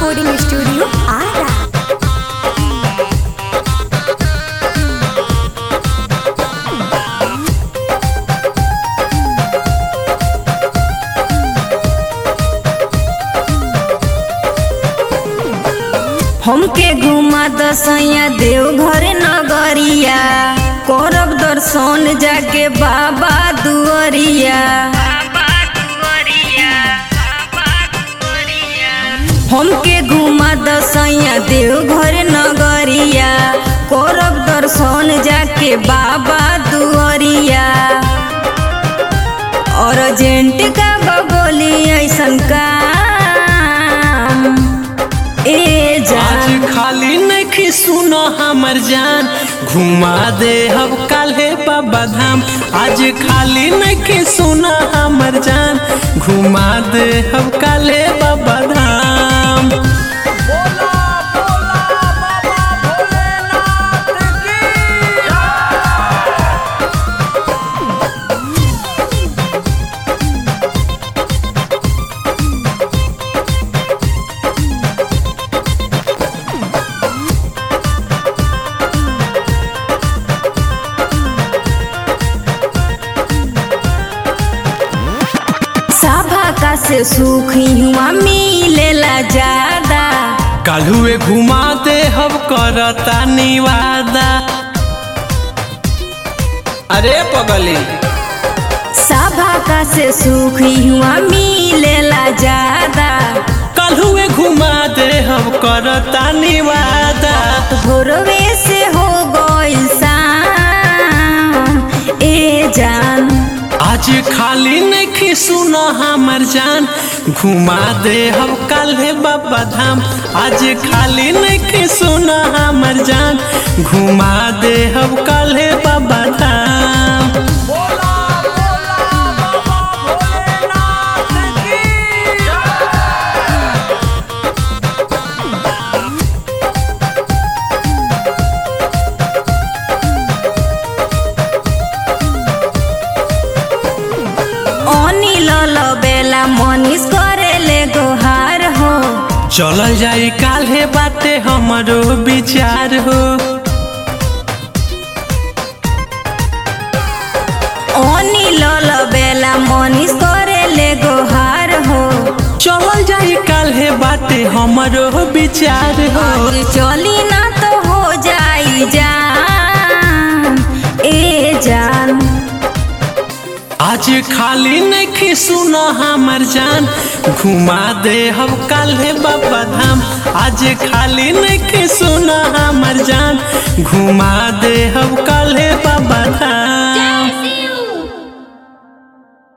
recording studio Ara हमके घुमा दसैया देवघर नगरिया करब दर्शन जाके बाबा दुआरिया हमके घुमा दसैया देवघर नगरिया करब दर्शन जाके बाबा दुआरिया अर्जेंट का बबोली ऐसन काम ए जान आज खाली नहीं सुनो हमर जान घुमा दे हम काल्हे बाबा धाम आज खाली नहीं सुनो हमर जान घुमा दे हम काल्हे बाबा धाम सभा का से सुख हुआ मिलेला ज्यादा काल्हुए घुमा दे हम करता निवादा अरे पगली सभा का से सुख हुआ मिलेला ज्यादा काल्हुए घुमा दे हम करता निवादा भोरवे से हो गइल शाम ए जान आज खाली नहीं सुनो हमर जान घुमा दे हम काल्हे बाबा धाम आज खाली नहीं सुनो हमर जान घुमा दे हम काल्हे बाबा धाम अनिल बेला मनीष करेले गोहार हो चल जाई काल्हे बाटे हमरो विचार हो अनिल बेला मनीष करेले गोहार हो चल जाई काल्हे बाटे हमरो विचार हो और चली ना तो हो जाई जान ए जान आज खाली नहीं सुनो हमर जान घुमा दे हम काल्हे बाबा धाम आज खाली नहीं सुनो हमर जान घुमा दे हम काल्हे बाबा धाम